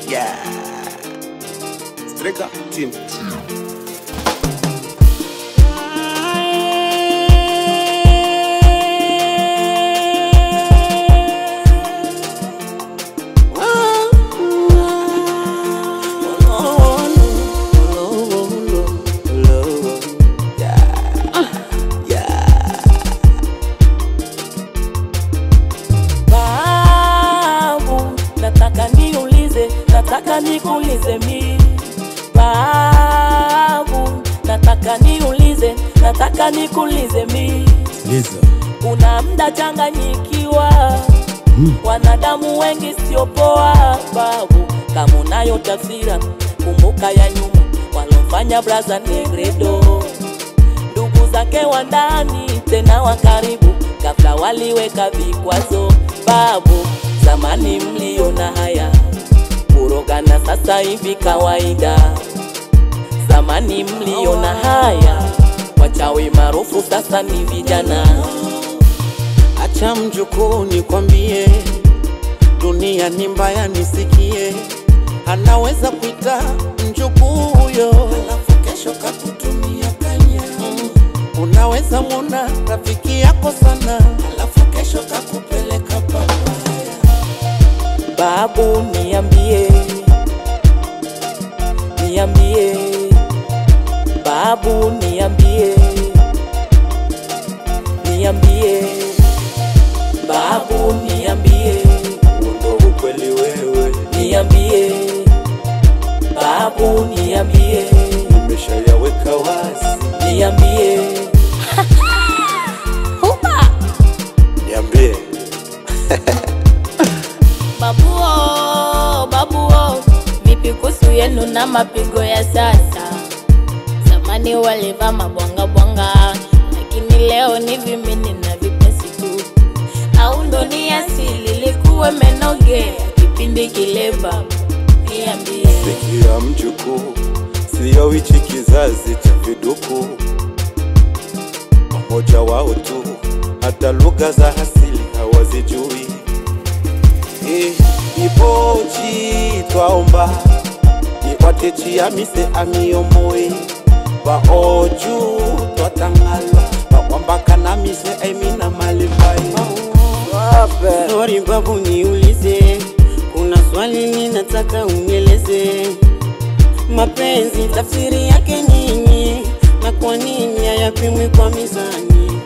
Yeah. Striker team. Babu, nataka niulize, nataka nikuulize mi. Babu, nataka niulize, nataka nikuulize mi. Liza. Kuna mda changanyikiwa, wanadamu wengi sio poa. Babu, kama unayo tafsira, kumbuka ya nyuma walomfanya braza Negredo, ndugu zake wa ndani tena wa karibu, kabla waliweka vikwazo. Babu, zamani mliona haya, kurogana sasa hivi kawaida. Zamani mliona haya, wachawi maarufu sasa ni vijana. Acha mjukuu nikwambie, dunia ni mbaya, nisikie. Anaweza kuita mjukuu huyo, alafu kesho kakutumia kanya. Mm. Unaweza mwona rafiki yako sana, alafu kesho kakupeleka pabaya. Babu niambie, niambie, babu niambie, niambie, babu niambie, Ndo ukweli wewe, niambie, babu niambie, nimeshayaweka wazi. niambie. Niambie. Babuo, babuo, vipi kuhusu yenu na mapigo ya sasa? Zamani walivaa mabwanga bwanga, lakini leo ni vimini na vipesi tu. Au ndo ni asili likuwe menogea kipindi kile babu? Niambie. Sikia mjukuu, sio hichi kizazi cha viduku, wamoja wao tu, hata lugha za asili hawazijui. Eh, ipochi twaomba niwatechiamise amiyomoi baoju twatangala bakwambakanamise aimina malibai Sorry babu, niulize, kuna swali ninataka unieleze. Mapenzi tafsiri yake nini, na kwa nini hayapimwi kwa mizani?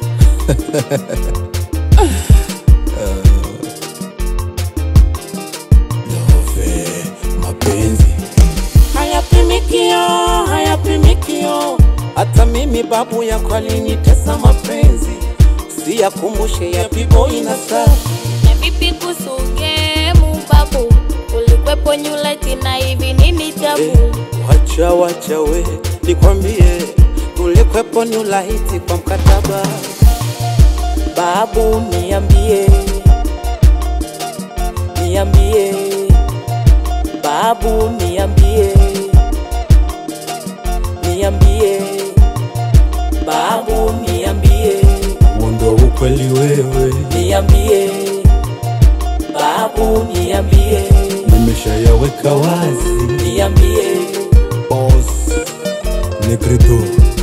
Love, mapenzi. hayapimikio hayapimikio hata mimi babu yako alinitesa mapenzi siyakumbushe ya piboi na saa Na vipi kuhusu gemu babu? Ulikwepo nyuleti na hivi nini tabu? wacha wacha we nikwambie tulikwepo ni ulahiti kwa mkataba Babu niambie, niambie, babu niambie, niambie, babu niambie, Ndo ukweli wewe, niambie, babu niambie, nimeshayaweka wazi. niambie, Boss Negredo